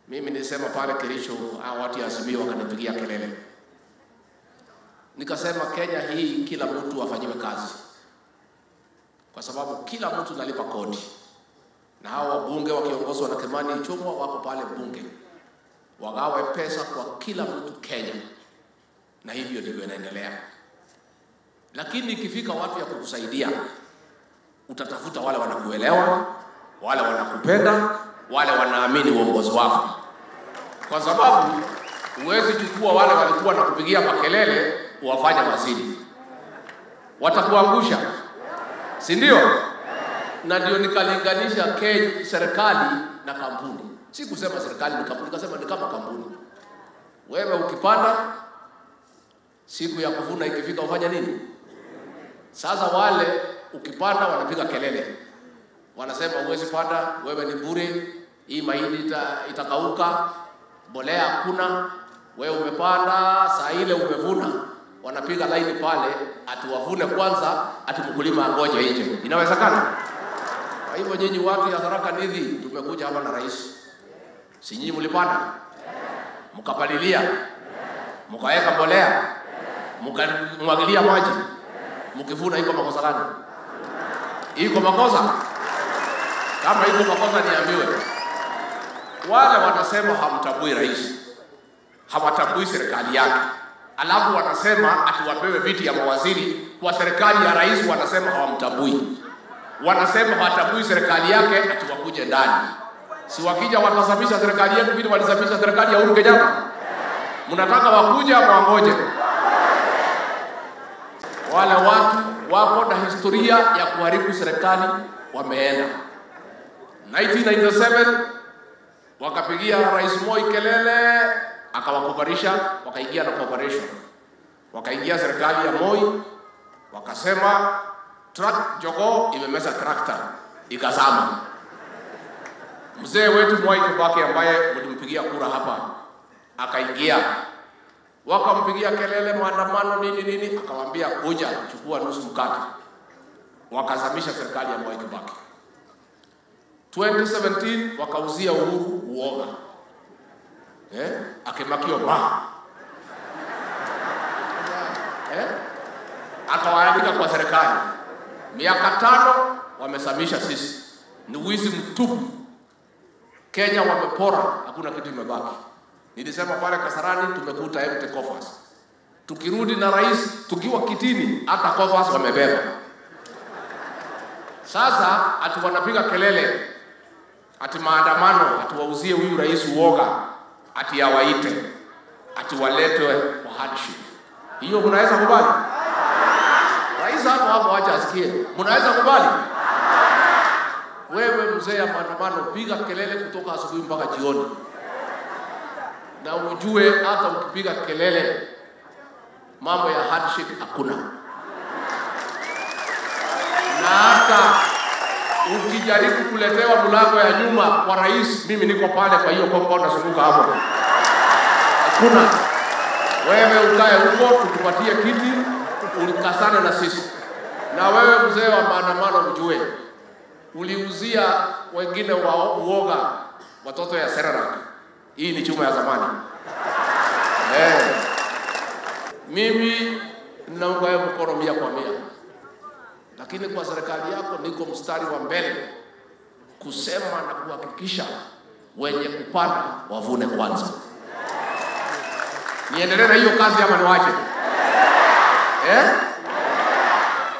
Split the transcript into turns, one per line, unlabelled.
Mimi nilisema pale Kericho, hao watu ya Azimio wakanipigia kelele, nikasema Kenya hii kila mtu afanyiwe kazi, kwa sababu kila mtu nalipa kodi, na hao wabunge wakiongozwa na Kimani Ichung'wa wako pale bunge, wagawe pesa kwa kila mtu Kenya, na hivyo ndivyo inaendelea. Lakini ikifika watu ya kukusaidia, utatafuta wale wanakuelewa, wale wanakupenda, wale wanaamini uongozi wako, kwa sababu huwezi chukua wale walikuwa nakupigia makelele uwafanye waziri, watakuangusha, si ndio? Na ndio nikalinganisha Kenya, serikali na kampuni. Si kusema serikali ni kampuni, nikasema ni kama kampuni. Wewe ukipanda, siku ya kuvuna ikifika, ufanya nini? Sasa wale ukipanda wanapiga kelele, wanasema huwezi panda, wewe ni bure, hii mahindi ita, itakauka, mbolea hakuna, wewe umepanda, saa ile umevuna, wanapiga laini pale, ati wavune kwanza, ati mkulima angoje nje. Inawezekana? Kwa hivyo nyinyi watu ya Tharaka Nithi, tumekuja hapa na rais, si nyinyi mlipanda, mkapalilia, mkaweka mbolea, mkamwagilia maji, mkivuna, iko makosa gani? Iko makosa? Kama iko makosa niambiwe. Wale wanasema hamtambui rais, hawatambui serikali yake, alafu wanasema ati wapewe viti ya mawaziri kwa serikali ya rais, wanasema hawamtambui, wanasema hawatambui serikali yake, ati wakuje ndani. Si wakija watasamisha serikali yetu vile walisamisha serikali ya Uhuru Kenyatta? Mnataka wakuja ama wangoje? Wale watu wako na historia ya kuharibu serikali wameenda. 1997 wakapigia Rais Moi kelele, akawakoparisha, wakaingia na cooperation, wakaingia serikali ya Moi, wakasema truck jogoo imemeza trakta ikazama. Mzee wetu Mwai Kibaki ambaye mlimpigia kura hapa akaingia, wakampigia kelele, maandamano nini nini, akawaambia kuja chukua nusu mkate, wakazamisha serikali ya Mwai Kibaki. 2017 wakauzia Uhuru uoga eh, akimakio ma eh, akawaandika kwa serikali. Miaka tano wamesamisha sisi, ni wizi mtupu. Kenya wamepora, hakuna kitu imebaki. Nilisema pale Kasarani tumekuta empty coffers. Tukirudi na rais tukiwa kitini, hata coffers wamebeba. Sasa ati wanapiga kelele ati maandamano, ati wauzie huyu rais uoga, ati awaite, ati waletwe kwa hardship. Hiyo mnaweza kubali? Rais hapo hapo, acha asikie. Mnaweza kubali? Wewe mzee ya maandamano, piga kelele kutoka asubuhi mpaka jioni, na ujue hata ukipiga kelele mambo ya hardship hakuna, na hata ukijaribu kuletewa mlango ya nyuma kwa rais, mimi niko pale kwa hiyo compound nazunguka hapo, hakuna. Wewe ukae huko, tukupatie kiti, ulikasane na sisi. Na wewe mzee wa maandamano, ujue uliuzia wengine wa uoga watoto ya Serarak. Hii ni chuma ya zamani eh. Mimi ninaunga wewe mkono mia kwa mia lakini kwa serikali yako niko mstari wa mbele kusema na kuhakikisha wenye kupanda wavune kwanza. Niendelee na hiyo kazi ama niwache eh?